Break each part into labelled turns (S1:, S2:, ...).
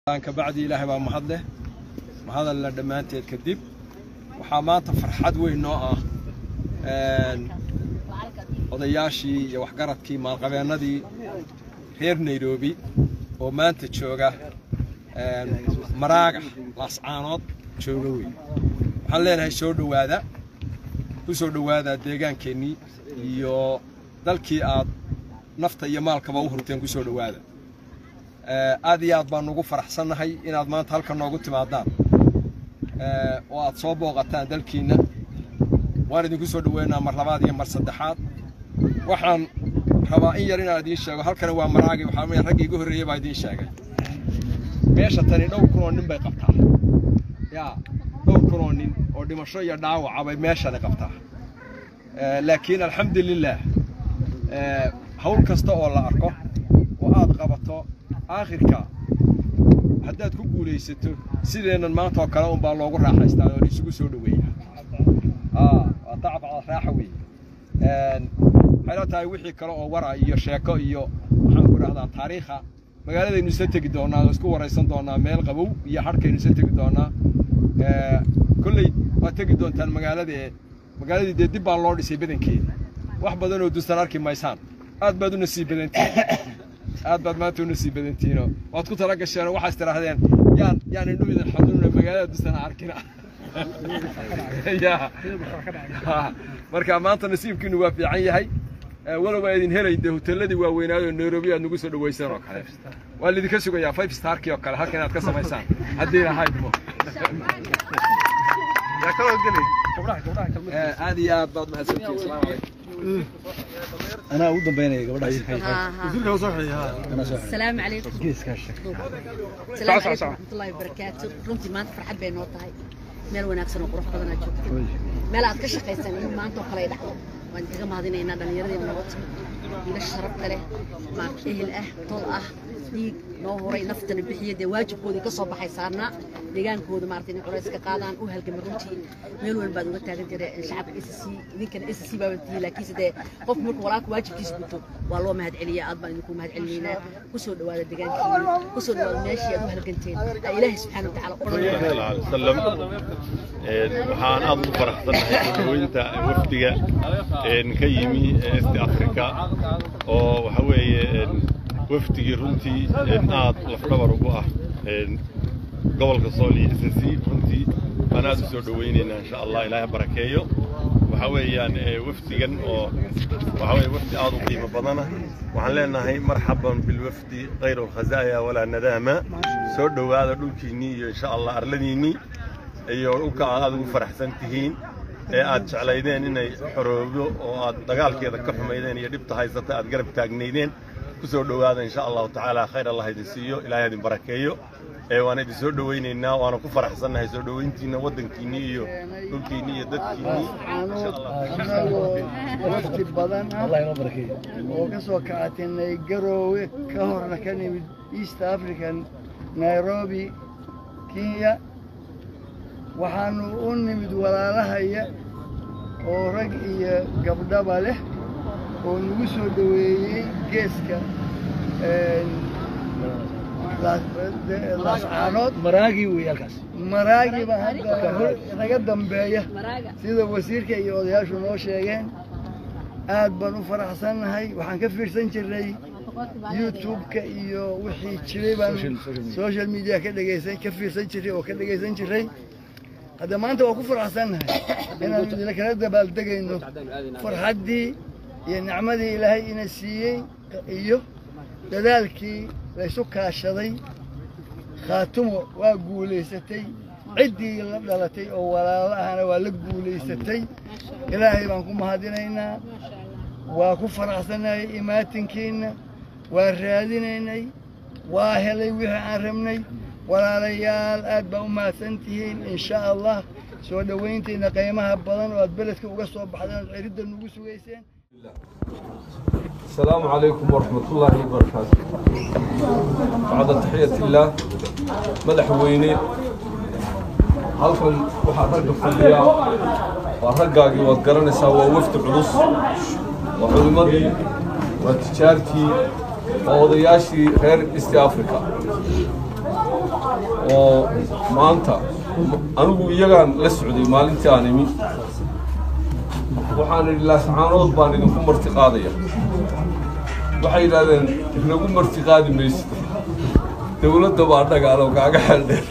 S1: kabacdi ilaahay baa mahad leh mahadalla dhammaanteed kadib waxaa maanta farxad weyn noo ah odayaashii iyo waxgaradkii maalqabeennadii reer nairobi oo maanta jooga maraaga laascaanood jooga weyn waxaan leenahay soo dhowaada ku soo dhowaada deegaankeenii iyo dalkii aad nafta iyo maalkaba u hurteen ku soo dhowaada aad iyo aad baan ugu faraxsannahay inaad maanta halkan noogu timaadaan oo aad soo booqataan dalkiinna waan idinku soo dhoweynaa mar labaad iyo mar saddexaad waxaan rabaa in yar inaan idiin sheego halkani waa maraagi waxaa weeye raggii igu horreeyey baa idiin sheegay meesha tani dhowr kun oo nin bay qabtaa yaa dhowr kun oo nin oo dhimasho iyo dhaawaca bay meeshani qabtaa laakiin alxamdulilaah hawl kasta oo la arko oo aad qabato aakhirka haddaad ku guulaysato sideennan maanta oo kale unbaa loogu raaxaystaa oo laisugu soo dhoweeya waa tacabcada raaxa weeye waxay la tahay wixii kale oo wara iyo sheeko iyo waxaan ku idhahdaa taariikha magaaladaynu isla tegi doonaa oo isku waraysan doonaa meel qabow iyo hadhkaynu isla tegi doonaa kolley waad tegi doontaan magaalada ee magaaladii dee dib baa loo dhisay badankeeda wax badan oo dustan arki maysaan aad baad u nasiib badantihiin aad baad maanta u nasiib badantihiinoo waad ku tala gasheenoo waxaas tidhaahdeen yaan yaan indhu idin xanuunina magaalada dustana arkina marka maanta nasiibkiinu waa fiican yahay walow aa idin helay dee hoteeladii waaweynaayoo nairobi aad nagu soo dhaweyseen oo kale waa laidinka sugayaa five starkii oo kale halkan inaad ka samaysaan haddii lahaydmo aad iyo aad baad mahadsantihiin asalaamu calaykum
S2: أنا أود بيني قبل
S3: السلام عليكم السلام عليكم ورحمة الله وبركاته runtii maanta farxad bay noo tahay meel wanaagsan oo qurux badan aad joogto meel aad ka shaqaysan in maanta oo kale ay dhacdo waan kaga mahadinaynaa dhallinyaradii nabad wiilasha sharafta leh maarta ehel ah tol ah dhiig noo horay naftana bixiya dee waajibkoodii ka soo baxay saarnaa deegaankooda maarata inay culays ka qaadaan u halgama runtii meel weyn baad uga taagan jireen shacabka s c idinkana s c baaban tihiin laakiinse dee qofku markuu walaalka waajibkiisa guto waa loo mahad celiyaa aad baan idinku mahad celinaynaa kusoo dhawaada deegaankiina kusoo dhawaada meeshii aad u halganteen aa ilaahay subxaana watacaala
S4: وسلم waxaan aad ugu faraxsanahay dadweynta wafdiga ka yimi east africa oo waxa weeye wafdigii runtii aad lafdhabar ugu ah gobolka sool iyo s c runtii baan aad u soo dhowaynaynaa insha allah ilaahay barakeeyo waxa weeyaan wafdigan oo waxa weeye wafdi aad u qiimo badana waxaan leenahay marxaban bilwafdi khayr alkhazaaya walaa nadaama soo dhowaada dhulkiinnii iyo insha allah arladiinnii iyo dhulka aad aad ugu faraxsan tihiin ee aad jeclaydeen inay xoroobo oo aad dagaalkeeda ka xumaydeen iyo dhibta haysata aad garab taagnaydeen ku soo dhowaada insha allahu tacaala khayr allah idin siiyo ilaahay idin barakeeyo ee waan idin soo dhowaynaynaa waana ku faraxsannahay soo dhowayntiinna waddankiinnii iyo dhulkiinnii iyo dadkiinnii insha allah
S5: anagoo wafdi badan ah
S2: الله يبارك
S5: oo ka soo kacatinay garoowe ka horna ka nimid east african nairobi kenya waxaanu u nimid walaalahaya oo rag iyo gabdhaba leh oo nagu soo dhoweeyey geeska laascaanood
S2: مراقي ويالكاس
S5: maraagiba hadda hor naga dambeeya sida wasiirka iyo odayaashu noo sheegeen aad baan u faraxsannahay waxaan ka fiirsan jirnay youtube-ka iyo wixii jiray baan social media ka dhegaysan ka fiirsan jiray oo ka dhegaysan jiray hadda maanta waa ku faraxsannahay inaanu idila kala dabaaldegayno farxaddii iyo nicmadii ilaahay ina siiyey iyo dadaalkii laysu kaashaday khaatumo waa guulaysatay ciddii la dhalatay oo walaalo ahna waa la guulaysatay ilaahay baan ku mahadinaynaa waa ku faraxsanahay imaatinkiinna waa raadinaynay waa helay wixii aan rabnay walaalayaal aad baa u mahadsan tihiin insha allah soo dhowayntiina qiimaha badan oo aad beledka uga soo baxdeen ood ciridda nugu sugayseen
S6: السلام عليكم ورحمة الله وبركاته بعد تحية الله مدح ويني halkan waxaa ragga fadhiya waa raggaagii waad garanaysaa waa wafdi culus waa culimmadii waa tijaartii waa odayaashii reer east africa oo maanta anigu iyagaan la socday maalintii aan imi waxaan idhi laascaanood baan idinku marti qaadaya waxay yidhahdeen inagu marti qaadi maysid dowladda baa dhagaalo kaaga xeldheer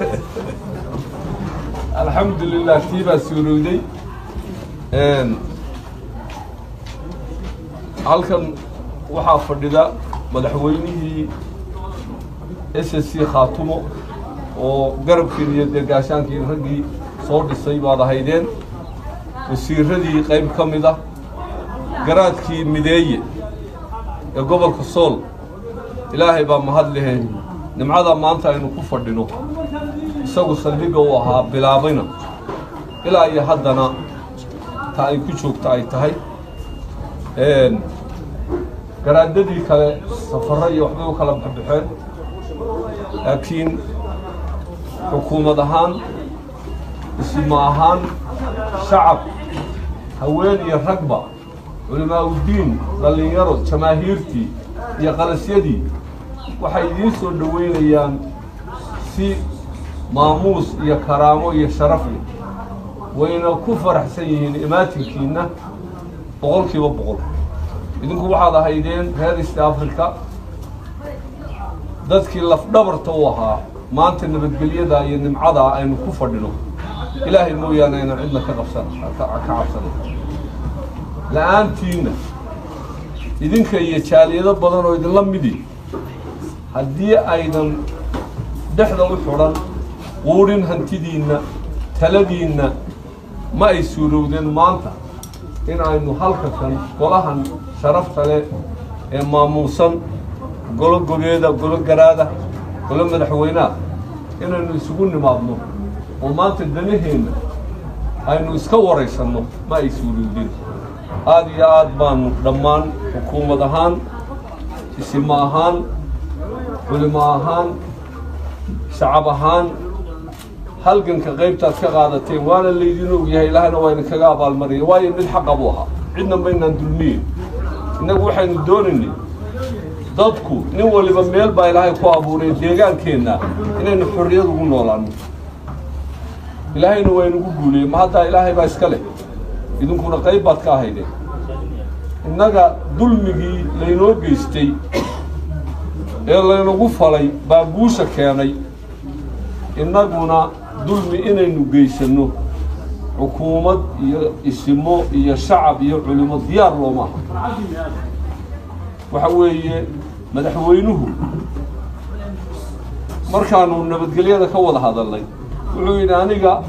S6: alxamdulilah tii baa suurowday halkan waxaa fadhida madaxweynihii s s c khaatumo oo garabkiin iyo deegaashaankiin raggii soo dhisay baad ahaydeen wasiiradii qayb ka mid ah garaadkii mideeye ee gobolka sool ilaahay baa mahad lehe nimcadaa maanta aynu ku fadhino isagu saldhigga uu ahaa bilaabayna ilaa iyo haddana ta ay ku joogta ay tahay garaadadii kale safarro iyo waxbay u kala baxbaxeen laakiin xukuumad ahaan isma ahaan shacab haween iyo ragba culimaa'uddiin dhallinyaro jamaahiirtii iyo qalasyadii waxay idiin soo dhoweynayaan si maamuus iyo karaamo iyo sharaf leh wayna ku faraxsan yihiin imaatinkiinna boqol kiiba boqol idinku waxaad ahaydeen reer east africa dadkii lafdhabarta u ahaa maanta nabadgelyada iyo nimcadaa aynu ku fadhino ilaahay mooyaane aynan cidna ka qabsan ka cabsanin la-aantiinna idinka iyo jaaliyado badan oo idinla midi haddii aydan dhexda u xidhan quudhin hantidiinna taladiinna ma ay suurowdeen maanta in aynu halka kan golahan sharafta leh ee maamuusan golo gobeeda golo garaada golo madaxweynaha inaynu isugu nimaadno oo maanta danaheenna aynu iska waraysanno ma ay suurowdeen aada iyo aad baanu dhammaan xukuumad ahaan isimo ahaan culimo ahaan shacab ahaan halganka qaybtaad ka qaadateen waana laydin og yahay ilaahayna waa idinkaga abaalmaraya waayo mid xaqa buu ahaa cidna maynaan dulmiyin innagu waxaynu doonaynay dadku nin waliba meel baa ilaahay ku abuuray deegaankeenna inaynu xorriyad ugu noolaano ilaahayna waa inugu guuliyey ma haddaa ilaahay baa iska leh idinkuna qayb baad ka ahaydeen innaga dulmigii laynoo geystay ee laynagu falay baa guusha keenay innaguna dulmi inaynu geysanno xukuumad iyo isimo iyo shacab iyo culimo diyaar looma aha waxa weeye madaxweynuhu markaanu nabadgelyada ka wada hadalnay wuxuu yidhi aniga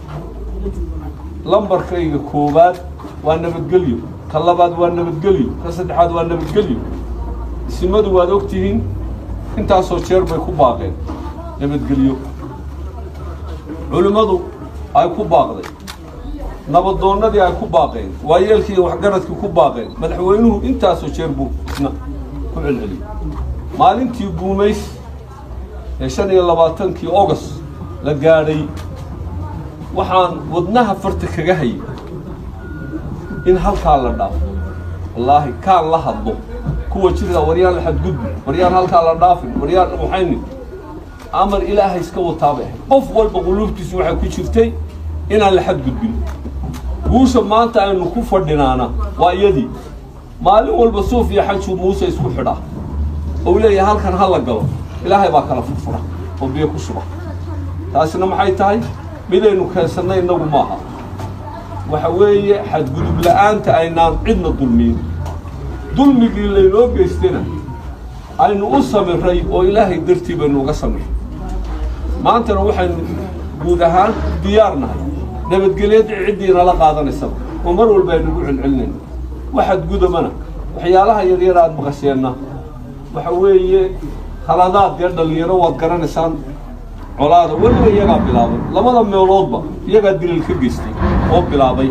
S6: lambarkayga koowaad waa nabadgelyo ka labaad waa nabadgelyo ka saddexaad waa nabadgelyo isimadu waad og tihiin intaasoo jeer bay ku baaqeen nabadgelyo culimmadu ay ku baaqday nabadoonnadii ay ku baaqeen waayeelkii iyo waxgaradkii ku baaqeen madaxweynuhu intaasoo jeer buu isna ku celceliyey maalintii guumays ee shan iyo labaatankii ogost la gaadhay waxaan wadnaha farta kaga hayay in halkaa la dhaafo wallaahi kaan la hadlo kuwa jirta waryaan la xadgudbi waryaan halkaa la dhaafin waryaan waxayni amar ilaahay iska wataabay ahayd qof walba quluubtiisu waxay ku jirtay inaan la xadgudbin guusha maanta aynu ku fadhinaana waa iyadii maalin walba suuf iyo xajuu muuse isku xidhaa ou leeyahay halkan ha la galo ilaahay baa kala furfura oo biyo ku shuba taasina maxay tahay midaynu keensannay innagu maaha waxa weeye xadgudub la'aanta aynaan cidna dulmiyin dulmigii laynoo geystayna aynu u samiray oo ilaahay dartii baynu uga samiray maantana waxaynu guud ahaan diyaar nahay nabadgelyada ciddii nala qaadanaysaba oo mar walba aynugu celcelinayno waxaad gudamana waxyaalaha yaryar aad maqasheenna waxa weeye khaladaad dee dhallinyaro waad garanaysaan colaada weliba iyagaa bilaabay labada meeloodba iyagaa dilal ka geystay oo bilaabay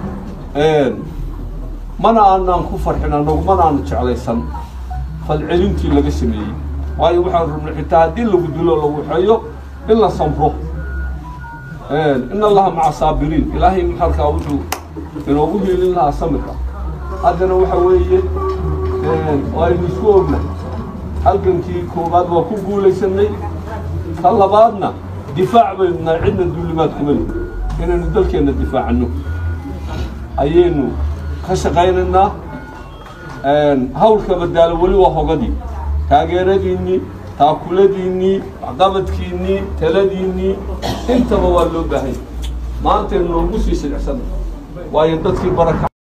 S6: mana aanaan ku farxin annagu mana aanu jeclaysan falcelintii laga sameeyey waayo waxaan rabnay xitaa haddii lagu dilo lagu xeeyo in la samro in allaha maca saabiriin ilaahay halkaa wuxuu inoogu hiilin lahaa samirka haddana waxa weeye aynu isku ognahay halgankii koowaad waa ku guulaysanay ta labaadna difaac baynu nahay cidna duulimaad kuma lihi inaynu dalkeenna difaacano ayaynu ka shaqaynaynaa hawlka badaalo weli waa hogadii taageeradiinnii taakuladiinnii waxqabadkiinnii taladiinnii intaba waa loo baahanya maantaynu noogu sii shilicsana waayo dadkii baraka